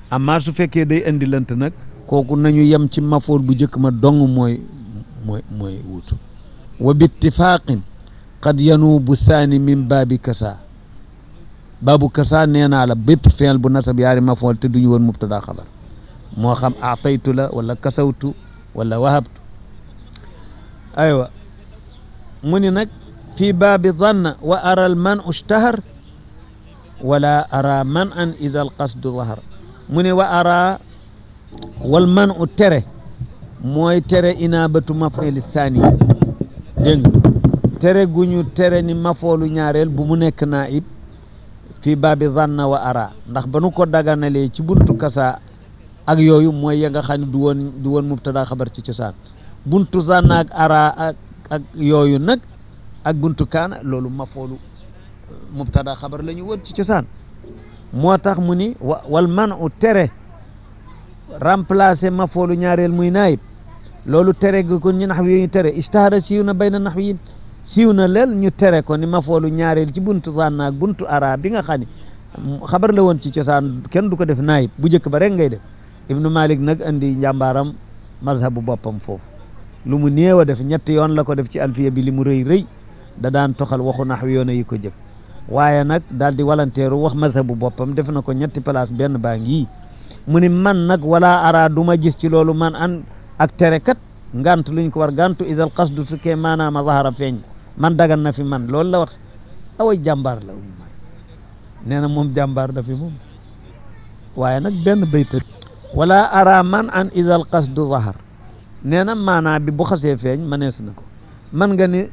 amma su fekkee day indi lant nag kooku nañu yem ci mafool bu njëkk ma dong mooy mooy mooy wutu wa bittifaqin qad yanuubu thani min baabi kasa baabu kasa nee naa la bépp feel bu nasab yaari mafool te duñu woon mubtada xabar moo xam aataytu la wala kasawtu wala wahabtu aywa mu ni nag fi baabi danna wa ara al man ushtahar wala ara man an ida al qasdu zahar mu ne wa ara wal man u tere mooy tere inaabatu mafooli thani dégg nga tere gu ñu tere ni mafoolu ñaareel bu mu nekk naib fii baabi zanna wa ara ndax ba nu ko daganalee ci buntu kasa ak yooyu mooy ya nga xam ne du woon du woon mubtada xabar ci cosaan buntu zanna ak ara ak ak yooyu nag ak buntu kaana loolu mafoolu mubtada xabar la ñu woon ci cosaan moo tax mu ni wa wal man u tere remplacer mafoolu ñaareel muy naayib loolu tere gi ko ñu nax wi ñu tere istahara siiw na bay na nax wi siiw na leel ñu tere ko ni mafoolu ñaareel ci buntu zanna ak buntu ara bi nga xam ne xabar la woon ci cosaan kenn du ko def naayib bu njëkk ba rek ngay def ibnu malik nag andi njàmbaaram mazhabu boppam foofu lu mu néew a def ñetti yoon la ko def ci alfiya bi li mu rëy rëy da daan toxal waxu nax wi yoon yi ko jëkk waaye nag daal di walanteeru wax mazhabu boppam def na ko ñetti place benn baa ngi mu ni man nag wala ara du ma gis ci loolu man an ak tere kat ngant luñ ko war gantu idal qasdu sukkee maanaama zahara feeñ man dagan na fi man loolu la wax away jàmbaar la nee na moom jàmbaar da fi moom waaye nag benn bayta wala ara man an idal qasdu zahar nee na maanaa bi bu xasee feeñ manees na ko man nga ni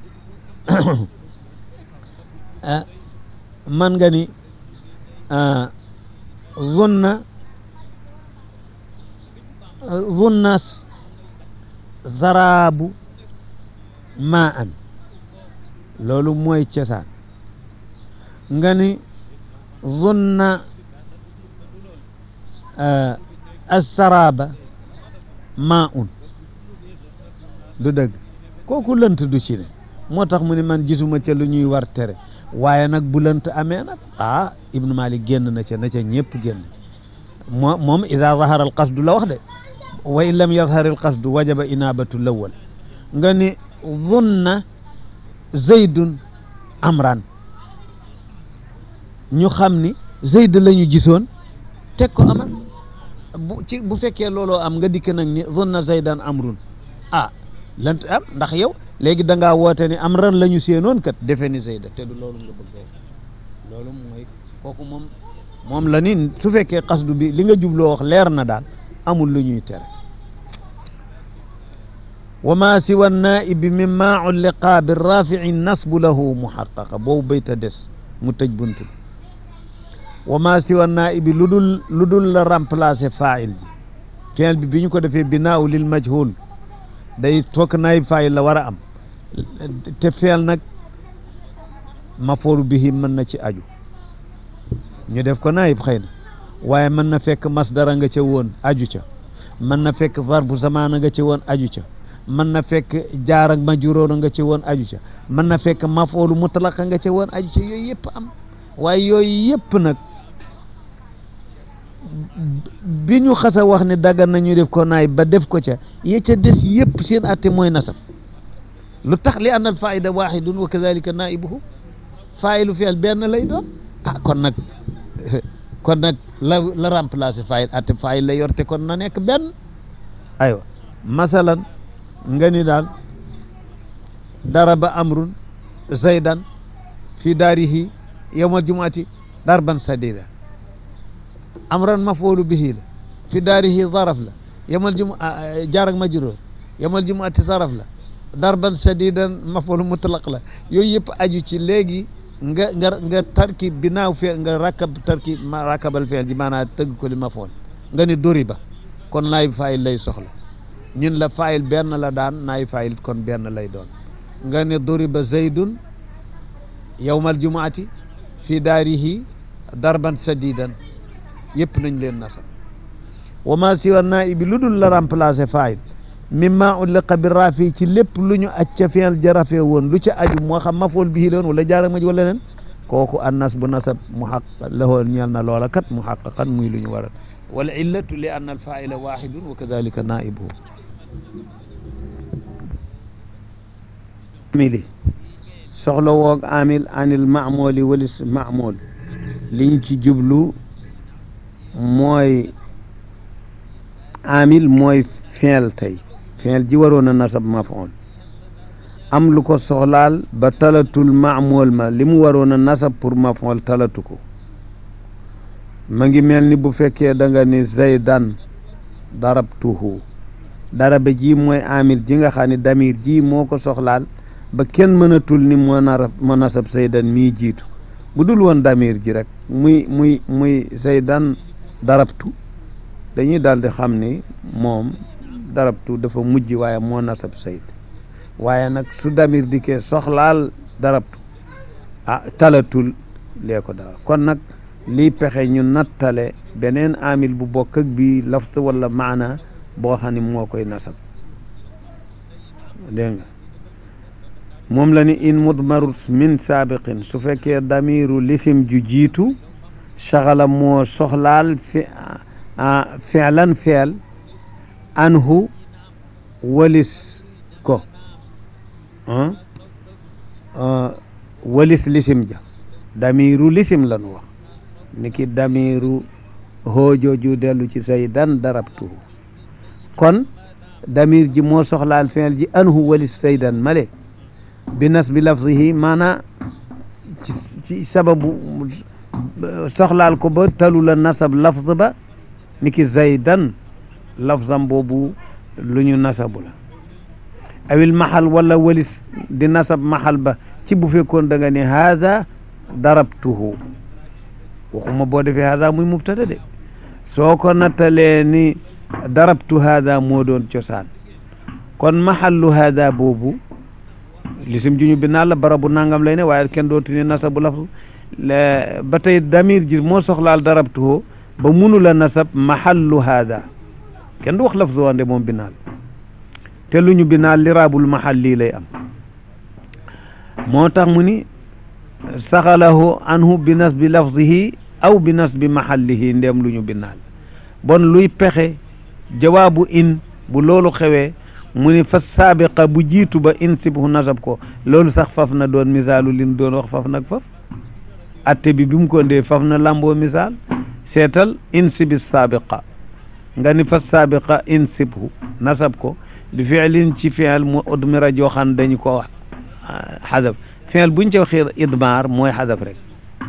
man nga ni zunna zunna zaraabu maa an loolu mooy cosaan nga ni zunna assaraaba maa un du dëgg kooku lënt du ci ne moo tax mu ne man gisuma ca lu ñuy war tere waaye nag bu lënt amee nag ah ibnu malik génn na ca na ca ñëpp génn moo moom ida zahara al qasdu la wax de wa in lam yazhar al qasdu wajaba inabatu lawal nga ni zunna zaydun amran ñu xam ni zayd la ñu gisoon teg ko amal bu ci bu fekkee looloo am nga dikk nag ni zunna zaydan amrun ah lant am ndax yow léegi da ngaa woote ni amran la ñu séenoon kat defe ni zayda te du loolu nga bëgg loolu mooy kooku moom moom la ni su fekkee qasdu bi li nga jubloo wax leer na daal amul lu ñuy tere wa ma siwa naibi min ma ulliqa bi rafici nasbu lahu muxaqaqa boobu bayta des mu tëj bunt bi wa ma siwa naibi lu dul lu dul la remplacer fail ji fiil bi bi ñu ko defee binaaw lil majhul day toog naayib fail la war a am te fiil nag mafoolu bihi mën na ci aju ñu def ko naayib xëy na waaye mën na fekk masdara nga ca woon aju ca mën na fekk zarfu zamaana nga ca woon aju ca mën na fekk jaar ak majruur nga ca woon aju ca mën na fekk mafoolu mutlaqa nga ca woon aju ca yooyu yëpp am waaye yooyu yëpp nag bi ñu xasa wax ne daggan nañu def ko naay ba def ko ca ye ca des yëpp seen atte mooy nasaf lu tax li anna al faida waxidun wa kadalika naibuhu failu fi'l benn lay doon ah kon nag kon nag la la remplacer fail atte fail la yorte kon na nekk benn aywa masalan nga ni daal daraba amrun zaydan fi daarihi yawmal jumuati darban sadida amran mafoolu bihi la fi daarihi zaraf la yawmal jumu jaar ak majruur yawmal jumuati zaraf la darban sadidan mafoolu mutlaq la yooyu yëpp aju ci léegi nga nga nga tarki binaaw feel nga rakkab tarki ma rakkabal feel ji maanaam tëgg ko li mafool nga ni duriba kon naay fayil lay soxla ñun la fayil benn la daan naay fayil kon benn lay doon nga ne duriba zaydun yawmal jumuati fi daarihi darban sadidan yëpp nañ leen nasab wa ma siwa naibi lu dul la remplacer fayil mimma ulliqa bi rafi ci lépp lu ñu aj ca feel ja rafee woon lu ca aju moo xam mafool bihi la woon wala jaara maj wala leen kooku annas bu nasab muhaq lahoo ñeel na loola kat muhaqaqan muy lu ñu waral wal illatu li anna al faila waxidun wa kadalika naibuhu amili soxla woog amil anil maamoli walis maamol liñ ci jublu mooy amil mooy fiil tey fiil ji waroon a nasab mafool am lu ko soxlaal ba talatul maamool ma li mu waroon a nasab pour mafool talatu ko ma ngi mel ni bu fekkee da nga ni zaydan darabtuhu daraba ji mooy amil ji nga xam ne damir ji moo ko soxlaal ba kenn mënatul ni moo nar moo nasab zaydan mii jiitu bu dul woon damir ji rek muy muy muy zaydan darabtu dañuy daal di xam ni moom darabtu dafa mujj waaye moo nasab zayd waaye nag su damir dikkee soxlaal darabtu ah talatul lee ko dara kon nag lii pexe ñu nattale beneen amil bu bokk ak bii laft wala maana boo xam ne moo koy nasab dégg nga moom la ni in mudmaru min saabiqin su fekkee damiru lisim ju jiitu saxala moo soxlaal fi feelan feel anhu walis ko walis lisim ja damiru lisim la nu wax ni ki damiru hoojooju dellu ci saydan darabtuhu kon damir ji moo soxlaal feel ji anhu walis saydan male bi nasbi lafzihi maana ci ci sababu soxlaal ko ba talu la nasab lafz ba ni ki zaydan lafzam boobu lu ñu nasabu la awil maxal wala walis di nasab maxal ba ci bu fekkoon da nga ne haada darabtuhu waxuma boo defee haada muy mubtada de soo ko nattalee ni darabtu haada moo doon cosaan kon maxallu haada boobu lisim ju ñu bi naa la barabu nangam lay ne waaye kenn dootu ne nasabu lafz ba tey damir ji moo soxlaal darabtuhu ba munu la nasab maxallu haada kenn du wax lafz wande moom binaal te lu ñu binaal liraabul maxal lii lay am moo tax mu ni saxalahu anhu bi nasbi lafzihi aw bi nasbi maxallihi ndem lu ñu binaal bon luy pexe jawaabu in bu loolu xewee mu ni fa saabiqa bu jiitu ba in sibhu nasab ko loolu sax faf na doon misaalu lin doon wax faf nag faf atte bi bi mu ko ndee faf na lamboo misaal seetal in sibi saabiqa nga ni fa saabiqa in sibhu nasab ko li fiilin ci fiil mu udmira joo xam dañu ko wax xadaf fiil buñ ci waxee idmaar mooy xadaf rek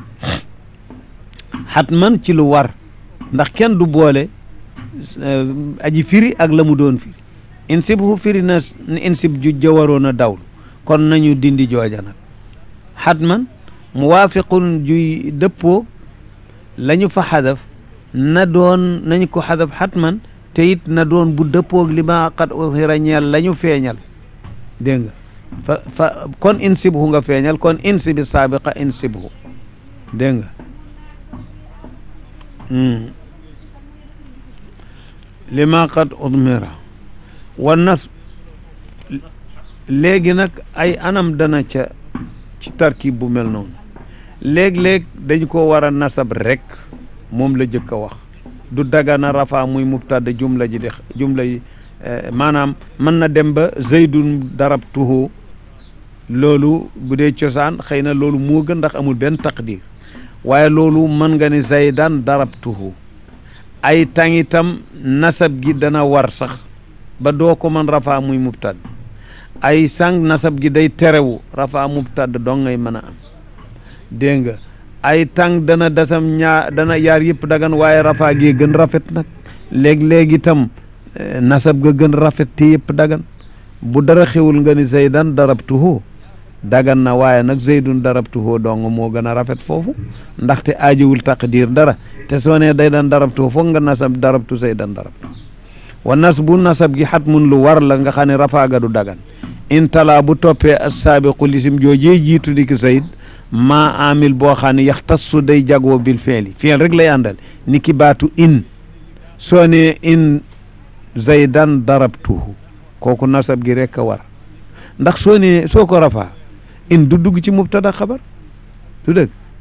xatman ci lu war ndax kenn du boole aji firi ak la mu doon firi insib hu firi na insib ju jawaroon a dawlu kon nañu dindi jooja nag xatman muwaafiqun juy dëppoo la ñu fa xadaf na doon nañ ko xadaf xatman te it na doon bu dëppoog li ma qad uxira ñeel la ñu feeñal dégg nga fa fa kon insibhu nga feeñal kon insibi saabiqa insibhu dégg nga li ma qad udmira wa nas léegi nag ay anam dana ca ci tarkib bu mel noonu léeg-léeg dañ ko war a nasab rek moom la jëkk a wax du dagana rafa muy mubtada jumla ji de jumla yi maanaam mën na dem ba zaydun darabtuhu loolu bu dee cosaan xëy na loolu moo gën ndax amul benn taqdir waaye loolu mën nga ni zaydan darabtuhu ay tangitam nasab gi dana war sax ba doo ko mën rafa muy mubtad ay sang nasab gi day terewu rafa mubtad dong ngay mën a am dégg nga ay tàng dana dasam ñaar dana yaar yëpp dagan waaye rafaa gi gën rafet nag léeg-léeg itam nasab ga gën rafet te yëpp dagan bu dara xewul nga ni zaydan darabtuhu dagan na waaye nag zaydun darabtuhu dong moo gën a rafet foofu ndaxte aajowul taqdir dara te soo nee day dan darabtuhu foog nga nasab darabtu zaydan darabtu wa nas bu nasab gi xat mun lu war la nga xam ne rafaa ga du dagan intala bu toppee assaabiqu lisim joojee jiitu di ki zayd maa amil boo xam ne yaxtassu day jagoo bil fiili fiil rek lay àndal ni ki baatu in soo ne in zaydan darabtuhu kooku nasab gi rek a war ndax soo ne soo ko rafaa in du dugg ci mubtada xabar du dëgg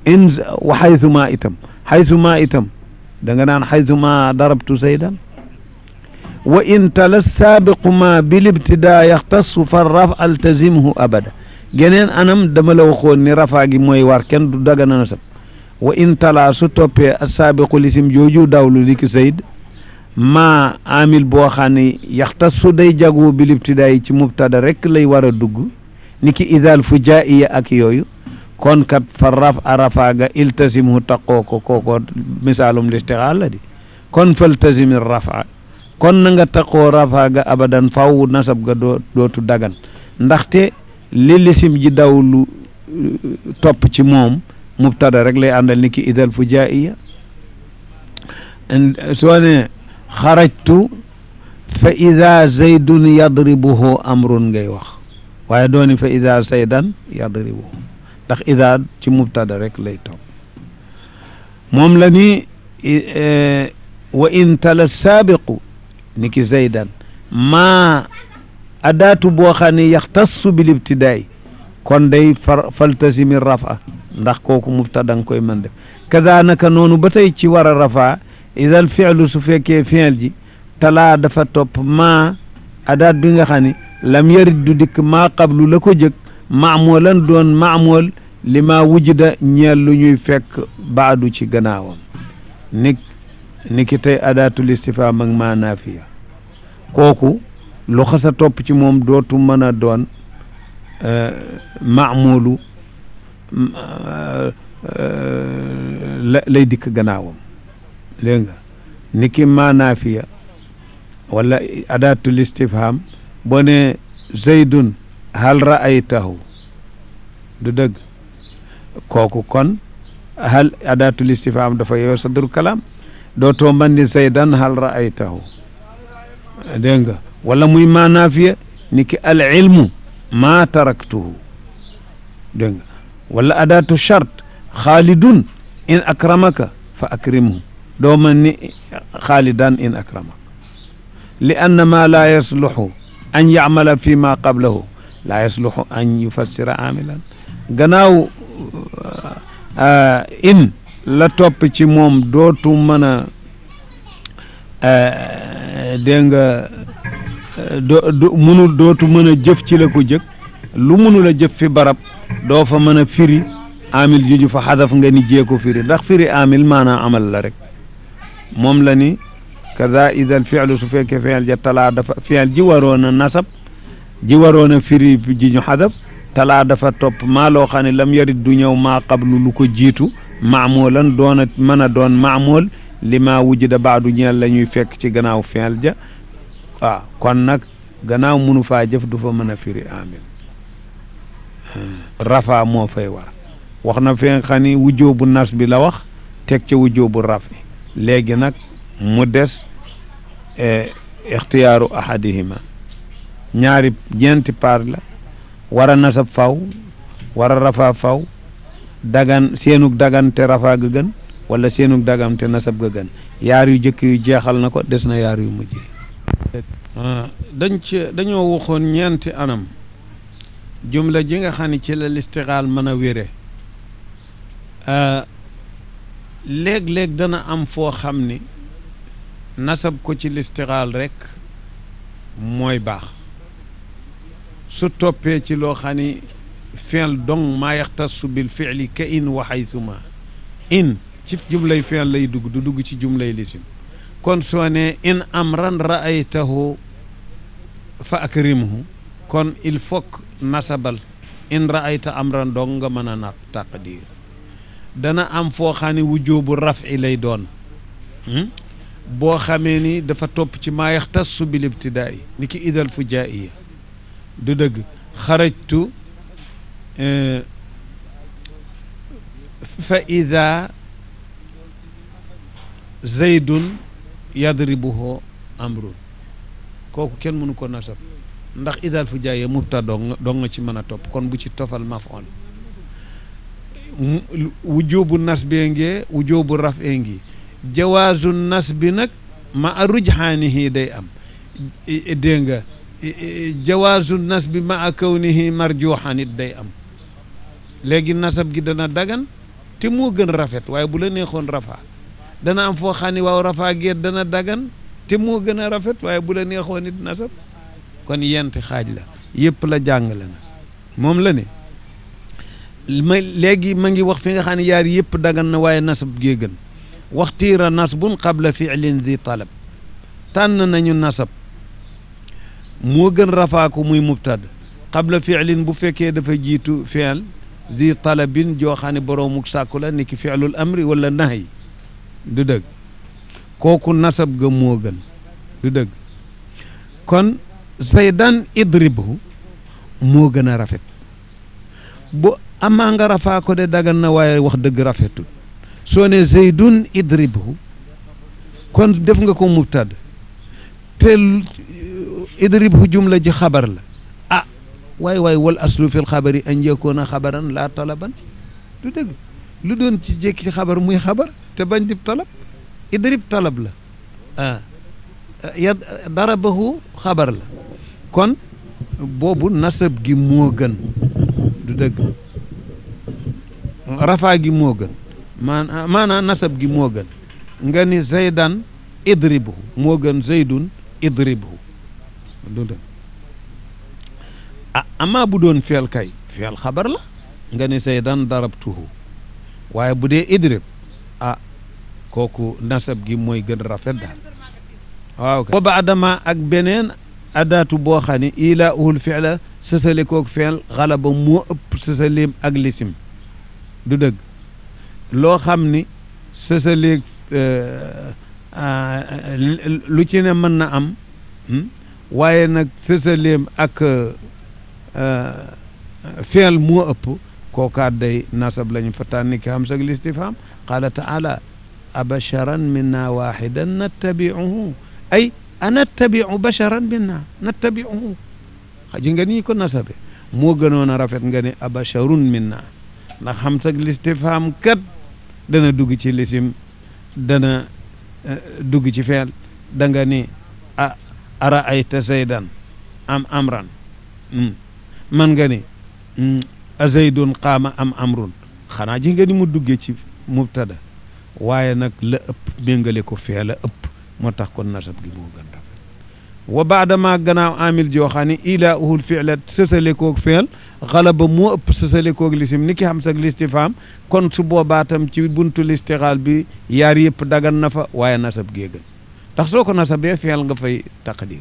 in wa xaytuma itam xaytuma itam da nga naan xaytuma darabtu zaydan wa in tala saabiqu ma bilibtidaa yaxtasu fa raf altazimhu abada geneen anam dama la waxoon ni rafaa gi mooy war kenn du dagana nasab wa in tala su toppee asaabiqu lisim jooju dawlu li ki zayd maa amil boo xam ne yaxtasu day jagu bilibtidaa yi ci mubtada rek lay war a dugg ni ki idal fujaiya ak yooyu kon kat fa raf a rafaaga iltasimhu taqoo ko kooko misaalum listixaal la di kon faltasimi rafa kon na nga taqoo rafaaga abadan faw nasab ga doo dootu dagan ndaxte li lisim ji daw lu topp ci moom mubtada rek lay àndal ni ki idal fujaiya soo ne xarajtu fa ida zaydun yadribuhu amrun ngay wax waaye dooni fa ida zaydan yadribuhu ndax ida ci mubtada rek lay topp moom la ni wa in tala saabiqu ni ki zaydan maa adaatu boo xam ne yaxtassu bil ibtidaay kon day far faltasimi rafa ndax kooku mubtada nga koy mën def kada naka noonu ba tey ci war a rafa idal fi'lu su fekkee fi'l ji talaa dafa topp maa adaat bi nga xam ne lam yarit du dikk maa qablu la ko jëkk maamolan doon maamool li ma wujida ñeel lu ñuy fekk baadu ci gannaawam ni ni ki tey adaatul istifhaam ak maa naafiya kooku lu xasa topp ci moom dootu mën a doon maamulu la lay dikk gannaawam dégg nga ni ki maa naafiya wala adaatul istifhaam boo ne zaydun hal ra'aytahu du dëgg kooku kon hal adaatul istifhaam dafa yow sadru kalaam dootoo man ni zaydan hal ra'aytahu dégg nga wala muy maa naafiya ni ki al ilmu maa taraktuhu dégg nga wala adaatu chart xaalidun in akramaka fa akrimhu doo man ni xaalidan in akramaka li anna ma laa yasluxu an yacmala fi ma qablahu laa yasluxu an yufassira amilan gannaaw in la topp ci moom dootu mën a dégg nga do du munul dootu mën a jëf ci la ko jëkk lu munul a jëf fi barab doo fa mën a firi amil juju fa xadaf nga ni jee ko firi ndax firi amil maanaam amal la rek moom la ni kada idal fi'lu su fekkee fi'l ja talaa dafa fi'l ji waroon a nasab ji waroon a firi ji ñu xadaf talaa dafa topp maa loo xam ne lam yarit du ñëw maa qablu lu ko jiitu maamolan doon a mën a doon maamool li maa wujida baadu ñeel la ñuy fekk ci gannaaw fi'l ja waaw kon nag gannaaw munu faa jëf du fa mën a firi amil rafa moo fay war wax na fi nga xam ni wujjoobu nas bi la wax teg ca wujjoobu rafi léegi nag mu des ixtiyaaru ahadihima ñaari ñeenti paar la war a nasab faw war a rafa faw dagan seenug dagante rafa ga gën wala seenug dagante nasab ga gën yaar yu jëkk yu jeexal na ko des na yaar yu mujj dañ ci dañoo waxoon ñeenti anam jumla ji nga xam ne ci la listixaal mën a wére léeg-léeg dana am foo xam ni nasab ko ci listixaal rek mooy baax su toppee ci loo xam ni fi'l dong maa yaxtassu bil fi'li ka in wa haythuma in ci jumlay fi'l lay dugg du dugg ci jumlay lisim kon soo ne in amran ra'aytahu fa akrimhu kon il faut nasabal in ra'ayta amran dong nga mën a na taqdir dana am foo xam ne wujoobu raf'i lay doon boo xamee ni dafa topp ci maa yaxtassu bil ibtidaai ni ki idal fujaiya du dëgg xarajtu fa ida zaydun yadribuhu amrun kooku kenn mënu ko nasab ndax idal fujaiya mubta dong dong nga ci mën a topp kon bu ci tofal maf'ul wujubu nasbee ngee wujubu raf'ee ngi jawaazu nasbi nag ma a rujxaanihi day am dégg nga jawaazu nasbi ma a kawnihi marjuxan it day am léegi nasab gi dana dagan te moo gën rafet waaye bu la neexoon rafaa dana am foo xam ne waaw rafaa geet dana dagan te moo gën a rafet waaye bu la neexoon it nasab kon yenti xaaj la yëpp la jàngale na moom la ne ma léegi ma ngi wax fi nga xam ne yaar yëpp dagan na waaye nasab gee gën waxtiira nasbun qabla fi'lin di talab tànn nañu nasab moo gën rafaa ko muy mubtad qabla fi'lin bu fekkee dafa jiitu fi'l di talabin joo xam ne boroomu sàkku la ni ki fi'lul amri wala nahy du dëgg kooku nasab ga moo gën du dëgg kon zaydan idribhu moo gën a rafet bu amaa nga rafaa ko de dagan na waaye wax dëgg rafetul soo ne zaydun idribhu kon def nga ko mubtad te idribhu jumla ji xabar la ah waay waay wal aslu fil xabari an yakoona xabaran laa talaban du dëgg lu doon ci jékki xabar muy xabar te bañ dib talab idrib talab la ah ya darabahu xabar la kon boobu nasab gi moo gën du dëgg rafaa gi moo gën maanaa maanaa nasab gi moo gën nga ni zaydan idribhu moo gën zaydun idribhu du dëgg ah amaa bu doon feel kay feel xabar la nga ni zaydan darabtuhu waaye bu dee idrib ah kooku nasab gi mooy gën rafet daal waaw wa baadama ak beneen adaatu boo xam ne ilaa uhul fi'la sësale koog feel xalaba moo ëpp sësaleem ak lisim du dëgg loo xam ni sësaleeg lu ci ne mën na am waaye nag sësaleem ak feel moo ëpp kookaat day nasab lañu fa tànni ki xam sag listifham qaala taala abasharan minna waxidan nattabiuhu ay anattabiu basharan minna nattabiuhu xaji nga nii ko nasabe moo gënoon a rafet nga ne abasharun minna ndax xam sag listifham kat dana dugg ci lisim dana dugg ci feel da nga ni a ara ayta zaydan am amran man nga ni a zaydun qaama am amrun xanaa ji nga ni mu duggee ci mubtada waaye nag la ëpp méngale ko fee la ëpp moo tax kon nasab gi moo gën rafet wa baadama gannaaw amil joo xam ne ilaa uhul fi'lat sësale koog feel xalaba moo ëpp sësale koog lisim ni ki xam sag listifaam kon su boobaa tam ci buntu listixaal bi yaar yëpp dagan na fa waaye nasab gee gën ndax soo ko nasabee feel nga fay taqdir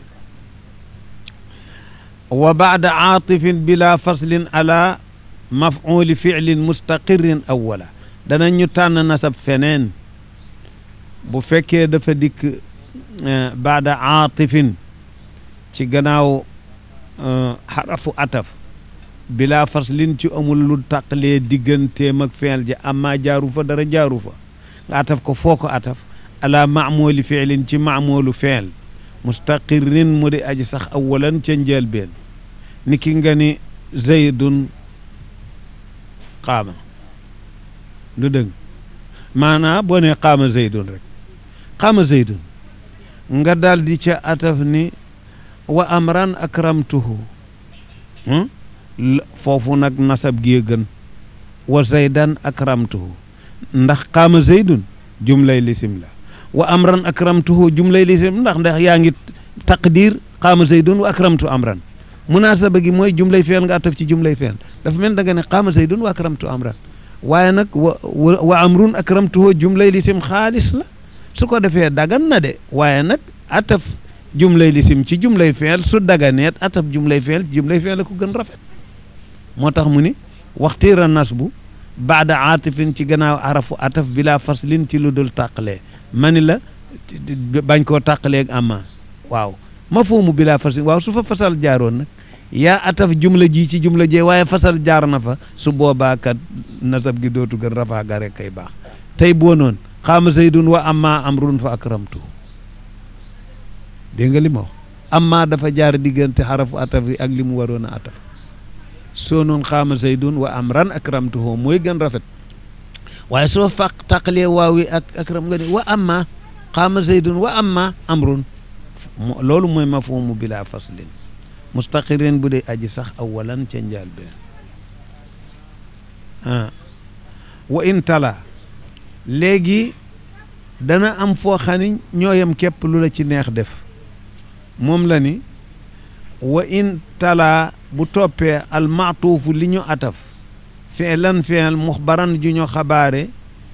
wa baada aatifin bila faslin ala maf'uli fi'lin mustaqirrin awwala dana ñu tànn nasab feneen bu fekkee dafa dikk baada aatifin ci gannaaw xarafu ataf bila faslin ci amul lu taqlee digganteem ak feel ji amma jaaru fa dara jaaru fa nga ataf ko foo ko ataf ala maamooli fiilin ci maamoolu feel mustaqirrin mu di aji sax awalan ca njëlbeen ni ki nga ni zaydun qaama du dëgg maanaa boo ne qaama zaydun rek qaama zaydun nga daal di ca ataf ni wa amran akramtuhu foofu nag nasab gi gën wa zaydan akramtuhu ndax qaama zaydun jumlay lisim la wa amran akramtuhu jumlay lisim ndax ndax yaa ngi taqdir qaama zaydun wa akramtu amran munaasaba gi mooy jumlay feel nga ataf ci jumlay feel dafa mel da nga ne qaama zaydun wa akramtu amran waaye nag wa wa amrun akramtuhu jumlay lisim xaalis la su ko defee dagan na de waaye nag ataf jumlay lisim ci jumlay feel su daganeet ataf jumlay feel ci jumlay feel la ko gën rafet moo tax mu ni waxtiira nasbu baada aatifin ci gannaaw arafu ataf bila faslin ci lu dul tàqalee ma ni la bañ koo tàqaleeg amma waaw ma foomu bila faslin waaw su fa fasal jaaroon nag yaa ataf jumla ji ci jumla jee waaye fasal jaar na fa su boobaa kat nasab gi dootu gën rafaa ga rek kay baax tey boo noon xaama zaydun wa amma amrun fa akramtu dégg nga li ma wax amma dafa jaar diggante xarafu ataf yi ak li mu waroon a ataf soo noon xaama zaydun wa amran akramtuhu mooy gën rafet waaye soo faq taqalee waawi ak akram nga ne wa amma xaama zaydun wa amma amrun loolu mooy mafhumu bila faslin mustaqirin bu dee aji sax awalan ca njaal been ah wa in tala léegi dana am foo xam ni ñooyam képp lu la ci neex def moom la ni wa in tala bu toppee almaatuufu li ñu ataf fi'lan fi'l muxbaran ju ñu xabaare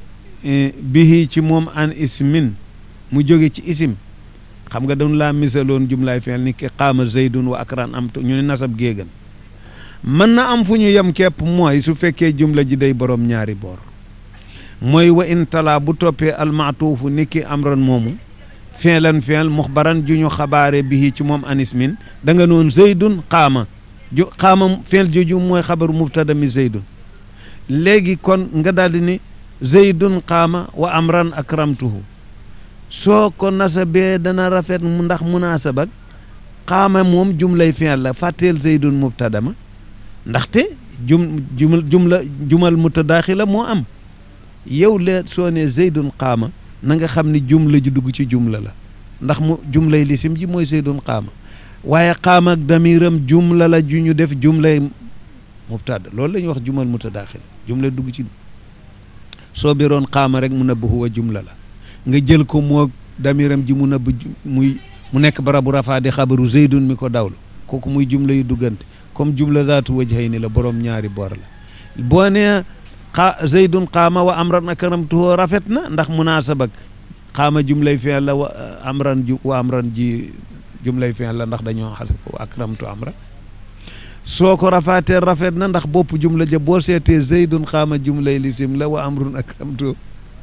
bihi ci moom an ismin mu jóge ci isim xam nga dañu laa misaloon jumlaay fi'l ni ki qaama zaydun wa akran am ñu ne nasab géegan mën na am fu ñu yem képp mooy su fekkee jumla ji day borom ñaari boor mooy wa in tala bu toppee almaatuufu ni ki amran moomu fi'lan fi'l muxbaran ju ñu xabaare bihi ci moom an ismin da nga noon zaydun qaama ju qaama fi'l joju mooy xabaru mubtada mi zaydun léegi kon nga daldi ni zaydun qaama wa amran akramtuhu soo ko nasabee dana rafet mu ndax munaasabak qaama moom jumlay fi'l la fàtteel zaydun mubtada ma ndaxte jum jumla jumla jumal mutadaaxila moo am yow lee soo ne zaydun qaama na nga xam ni jumla ju dugg ci jumla la ndax mu jumlay lisim ji mooy zaydun qaama waaye qaama ak damiram jumla la ju ñu def jumlay mubtada loolu la ñuy wax jumal mutadaaxil jumla dugg ci soo biroon qaama rek mu nëbb huwa jumla la nga jël ko moo damiram ji mu nëbb muy mu nekk barabu rafaa di xabaru zaydun mi ko dawlu kooku muy jumla yu duggante comme jumla zaatu wajhayni la borom ñaari boor la boo nee xa zaydun qaama wa amran akramtuhu rafet na ndax munaasabak qaama jumlay fi'l la wa amran ju wa amran ji jumlay fi'l la ndax dañoo xas wa akramtu amran soo ko rafaatee rafet na ndax bopp jumla ja boo seetee zaydun qaama jumlay lisim la wa amrun akramtuhu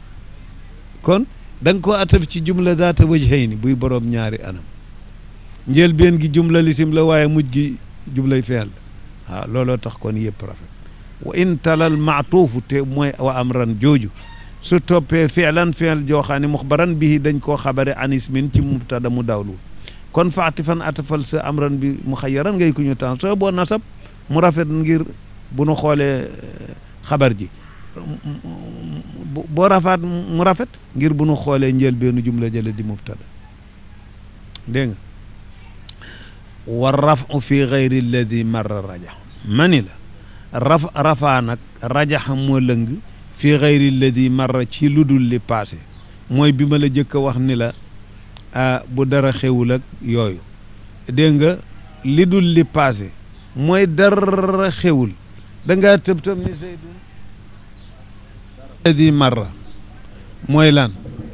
kon da nga ko ataf ci jumla zaata wajhayni buy borom ñaari anam njëlbeen gi jumla lisim la waaye mujj gi jublay fi'l waaw looloo tax kon yëpp rafet wa in talal maatuufu te mooy wa amran jooju su toppee fi'lan fi'l joo xam ne muxbaran bihi dañ koo xabare an ismin ci mubtada mu dawlu kon faati fan atafal sa amran bi mu xayyaran ngay ku ñu tan soo boo nasab mu rafet ngir bu nu xoolee xabar ji boo rafaat mu rafet ngir bu nu xoolee njëlbeenu jumla jële di mubtada dégg nga wa rafu fi gayri alladi marra rajax ma ni la raf rafaa nag rajaxa moo lëng fi gayri alladi marra ci lu dul li passé mooy bi ma la jëkk a wax ni la bu dara xewul ak yooyu dégg nga li dul li passé mooy dara xewul da ngaa tëb tëb ni zaydun alladi marra mooy lan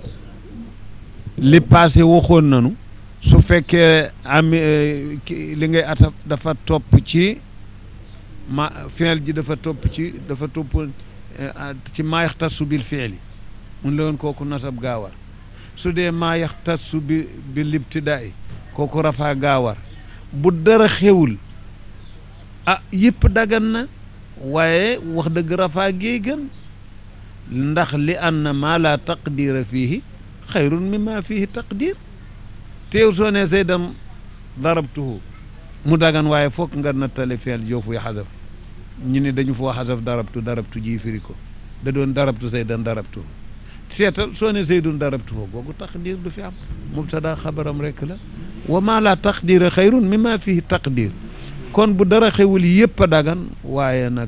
li passé waxoon nanu su fekkee am li ngay ataf dafa topp ci ma fi'l ji dafa topp ci dafa topp ci maa yaxtassu bil fi'li mun la woon kooku nasab gaawar su dee maa yaxtassu bi bi libtidaay kooku rafaa gaawar bu dara xewul ah yëpp dagan na waaye wax dëgg rafaa gee gën ndax li anna maa laa taqdira fiihi xayrun mimma fiihi taqdir teew soo ne zaydan darabtuhu mu dagan waaye foog nga nattale feel joofu yi xasaf ñu ne dañu foo xasaf darabtu darabtu ji firi ko da doon darabtu zaydan darabtuhu seetal soo ne zaydun darabtuhu googu taqdir du fi am mubtada xabaram rek la wa maa laa taqdira xayrun mimma fihi taqdir kon bu dara xewul yëpp a dagan waaye nag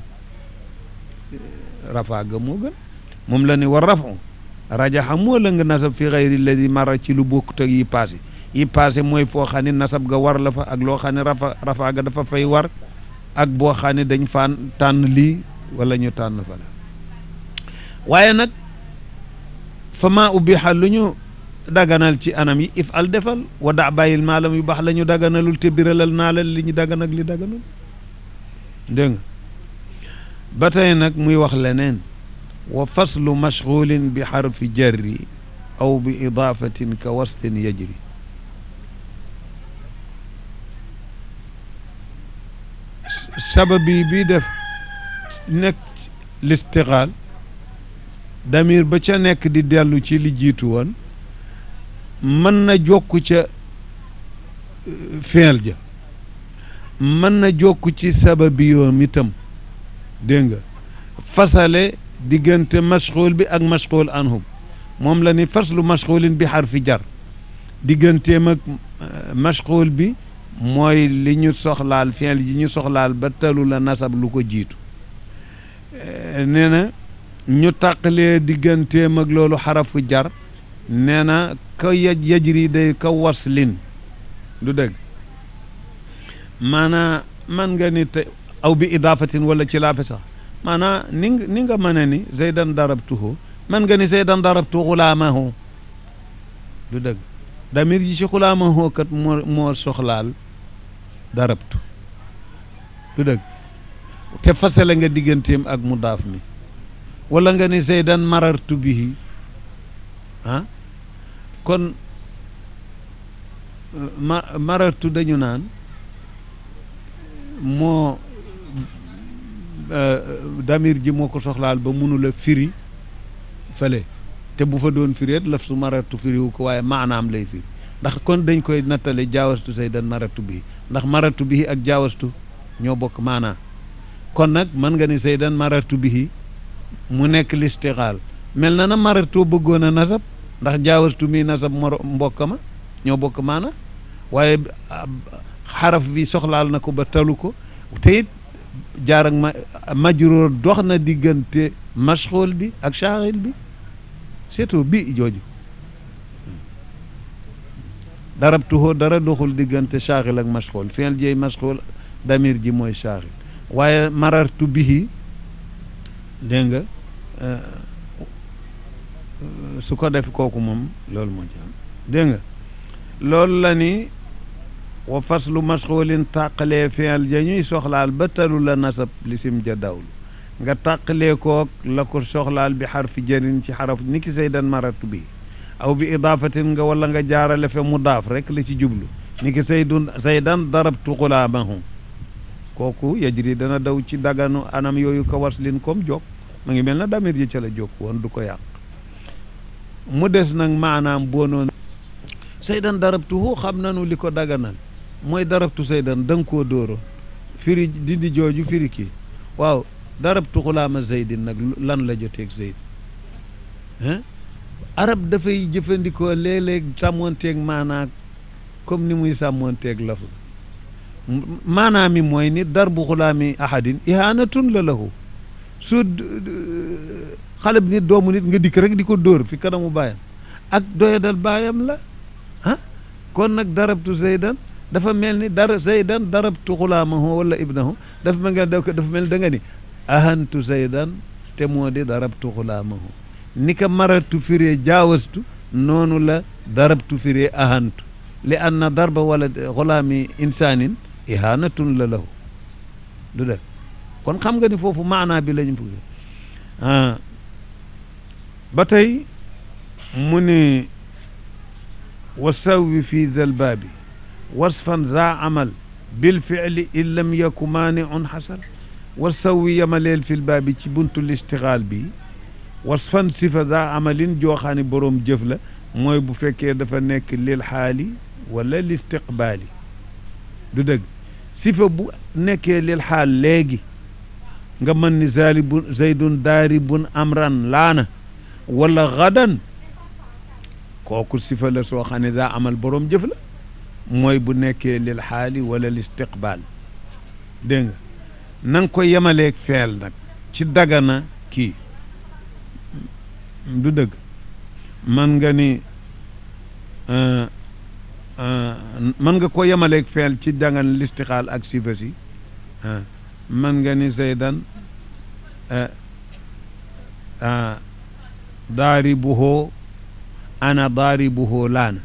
rafaa ga moo gën moom la ne war rafu rajaxa moo la nga nasab fi xayri alladi mara ci lu bokkut ak yi passé yi passé mooy foo xam ne nasab ga war la fa ak loo xam ne rafa rafaa ga dafa fay war ak boo xam ne dañ faan tànn lii wala ñu tànn fa la waaye nag fa maa ubbiha lu ñu daganal ci anam yi if al defal wa da bàyyil maalam yu baax la ñu daganalul te biralal naa la li ñu dagan ak li daganul dégg nga ba tey nag muy wax leneen wa faslu mashgulin bi xarfi jarri aw bi idaafatin ka wastin yajri sababi bii def nekk listiqaal damir ba ca nekk di dellu ci li jiitu woon mën na jokk ca feel ja mën na jokk ci sababi yoom itam dégg nga fasale diggante mashxuul bi ak mashxuul anhum moom la ni faslu mashxuulin bi xarfi jar digganteem ak mashxuul bi mooy li ñu soxlaal fiil yi ñu soxlaal ba talu la nasab lu ko jiitu nee na ñu tàqalee digganteem ak loolu xarafu jar nee na ka yaj yajri day ka waslin du dëgg maanaa man nga ni te aw bi idaafatin wala ci laafe sax maanaa ni nga ni nga mën a ni zaydan darabtuhu man nga ni zaydan darabtu xulaamahu du dëgg damir ji ci xulaamahu kat moo moo soxlaal darabtu du dëgg te fasale nga digganteem ak mudaaf mi wala nga ni zaydan marartu bihi ah kon ma marartu dañu naan moo damir ji moo ko soxlaal ba mënula firi fële te bu fa doon firi laf su marartu firiwu ko waaye maanaam lay firi ndax kon dañ koy nattale jaawastu zaydan marartu bihi ndax marartu bihi ak jaawastu ñoo bokk maanaa kon nag mën nga ni zaydan marartu bihi mu nekk listixaal mel na na marartoo bëggoon a nasab ndax jaawastu mi nasab moro mbokk ma ñoo bokk maana waaye xaraf bi soxlaal na ko ba talu ko te it jaar ak ma majruur dox na diggante mashxul bi ak shaaxil bi surtout bi jooju darabtuhoo dara doxul diggante shaaxil ak mashxul fi'l jeey mashxul damir ji mooy shaaxil waaye marartu bihi dégg nga su ko def kooku moom loolu moo ci am dégg nga loolu la ni wa faslu mashxulin tàqalee fi'l ja ñuy soxlaal ba talu la nasab lisim ja dawlu nga tàqalee kook la ko soxlaal bi xarfi jarin ci xaraf ni ki saydan maratu bi aw bi idaafatin nga wala nga jaarale fe mudaaf rek la ci jublu ni ki saydun saydan darabtu xulaamahu kooku yajri dana daw ci daganu anam yooyu ko waslin comme jóg ma ngi mel na damir ji ca la jóg woon du ko yàq mu des nag maanaam boo noonu saydan darabtuhu xam nanu li ko daganal mooy darabtu saydan da nga koo dóoroon firi dindi jooju firi kii waaw darabtu xulaama zaydin nag lan la joteeg zayd hein arab dafay jëfandikoo léeg-léeg sàmmoonteeg maanaa comme ni muy sàmmoonteeg laf maanaa mi mooy ni darbu xulaami ahadin ihanatun la lahu su xale bi nit doomu nit nga dikk rek di ko dóor fi kanamu baayam ak doyadal baayam la ah kon nag darabtu zaydan dafa mel ni dar zaydan darabtu xulaamahu wala ibnahu dafa mel nga dafa mel da nga ni ahantu zaydan te moo di darabtu xulaamahu ni ka maratu firee jaawastu noonu la darabtu firee ahantu li anna darba wala xulaami insaanin ihanatun la lahu du def kon xam nga ni foofu maanaa bi lañu bëgg ba tey mu ne wa sawwi fi dal baabi wasfan za amal bil fi'li in lam yaku maaniun xasal wa sawwi yamaleel fil baabi ci buntu listixaal bi wasfan sifa za amalin jooxaani boroom jëf la mooy bu fekkee dafa nekk lil xaali wala listiqbaali du dëgg sifa bu nekkee lil xaal léegi nga mën ni zalibun zaydun daaribun amran laana wala gadan kooku sifa la soo xam ne daa amal boroom jëf la mooy bu nekkee lil xaali wala listiqbaal dégg nga na nga ko yemaleeg feel nag ci dagana kii du dëgg man nga ni man nga ko yemaleeg feel ci dagan listixaal ak sifa si man nga ni zaydan daaribuhoo ana daaribuhoo laana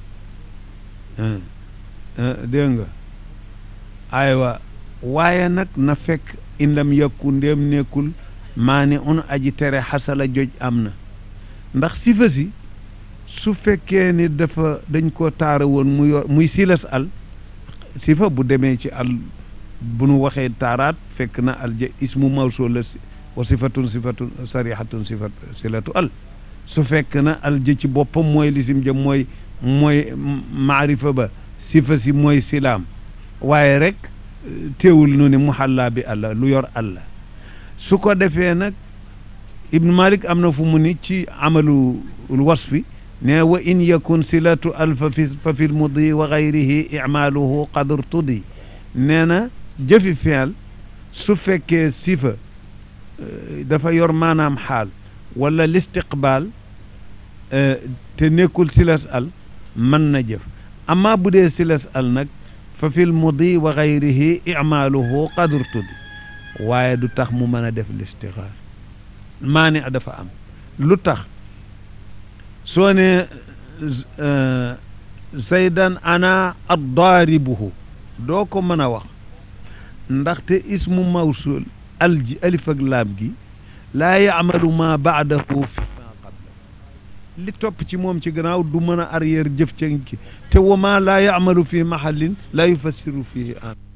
dégg nga aywa waaye nag na fekk in lam yakku ndéem nekkul maa ne un aji tere xasala joj am na ndax sifa si su fekkee ni dafa dañ ko taara woon mu yor muy silas al sifa bu demee ci al bu nu waxee taaraat fekk na al ja ismu mawsul la wa sifatun sifatun sarihatun sifat silatu al su fekk na al ja ci boppam mooy lisim ja mooy mooy maarifa ba sifa si mooy silaam waaye rek teewul nu ne muhalla bi àlla lu yor àlla su ko defee nag ibnu malik am na fu mu ni ci amalu wasfi ne wa in yakun silatu al fa fi fa fi lmudi wa gayrihi icmaaluhu qadr tudi nee na jëfi feel su fekkee sifa dafa yor maanaam xaal wala listiqbaal te nekkul silas al mën na jëf amma bu dee silas al nag fa fil mudi wa gayrihi imaaluhu qadr tuddi waaye du tax mu mën a def listixaar maani dafa am lu tax soo ne zaydan ana addaaribuhu doo ko mën a wax ndaxte ismu mawsul alji alif ak laam gi laa yaamalu ma baadahu fi ma qabla li topp ci moom ci gannaaw du mën a arrière jëf ca ki te wa ma laa yaamalu fi mahallin laa yufassiru fihi an